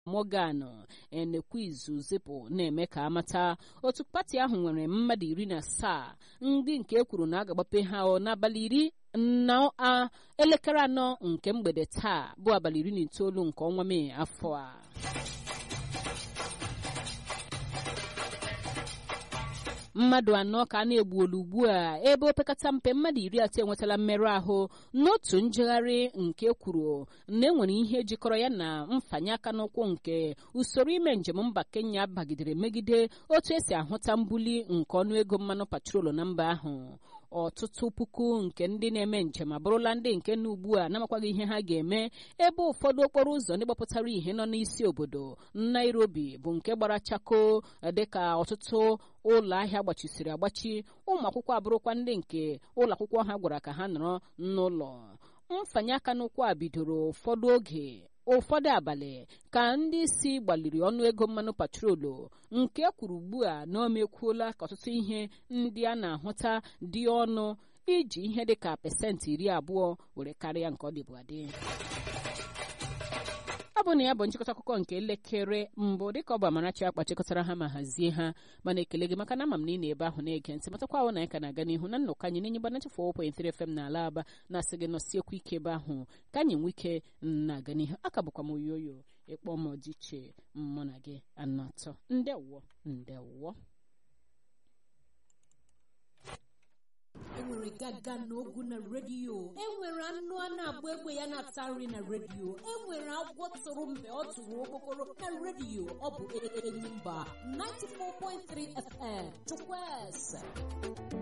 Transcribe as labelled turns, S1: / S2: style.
S1: Morgan Enekwizu zipụ na-eme ka amata otu pati ahụ nwere mmadụ iri na asaa ndị nke e kwuru na a ga-agbape ha n'abalị iri na elekere anọ nke mgbede taa bụ abalị iri na itoolu nke ọnwa Mee afọ a mmadụ anọ ka a na-egbuolu ugbu a ebe opekata mpe mmadụ iri atọ enwetala mmerụ ahụ n'otu njegharị nke kwuru na enwere ihe jikọrọ ya na mfanye aka n'ụkwụ nke usoro ime njem mba Kenya bagidere megide otu esi ahụta mbuli nke ọnụego mmanụ patrolu na mba ahụ ọtụtụ puku nke ndị na-eme njem abụrụla ndị nke na ugbu a na-amakwaghị ihe ha ga-eme ebe ụfọdụ okporo ụzọ ndị gbapụtara ihe nọ n'isi obodo Nairobi bụ nke gbara chako dịka ọtụtụ ụlọ ahịa gbachisiri agbachi ụmụ akwụkwọ abụrụkwa ndị nke ụlọ akwụkwọ ha gwara ka ha nọrọ n'ụlọ mfanye aka n'ụkwụ a bidoro ụfọdụ oge ụfọdụ abalị ka ndị isi gbaliri ọnụego mmanụ patrolu nke kwuru ugbu a na o mekwuola ka ọtụtụ ihe ndị a na-ahụta dị ọnụ iji ihe dịka pesentị iri abụọ were karịa nke ọ dịbụ adị ọ bụ na ya bụ nchịkọta akụkọ nke elekere mbụ dịka ọ bụ Amarachi akpa chịkọtara ha ma hazie ha mana ekele gị maka na ama m na ị na-ebe ahụ na-ege ntị matakwa ahụ na anyị ka na-aga n'ihu na nnọkọ anyị na-enye gbana chefụ 4.3 FM n'ala aba na-asị gị nọsiekwu ike ebe ahụ ka anyị nwee ike na-aga n'ihu aka bụkwa m oyoyo ịkpọ m ọdịiche mụ na gị anọ atọ ndewọ ndewọ
S2: enwere gaga n'ogwu na redio enwere anụ a na-agba egbe ya na-ata nri na redio enwere agwọ tụrụ mgbe ọ tụrụ okpokoro na redio ọ bụ Enyimba 94.3 FM Chukwueze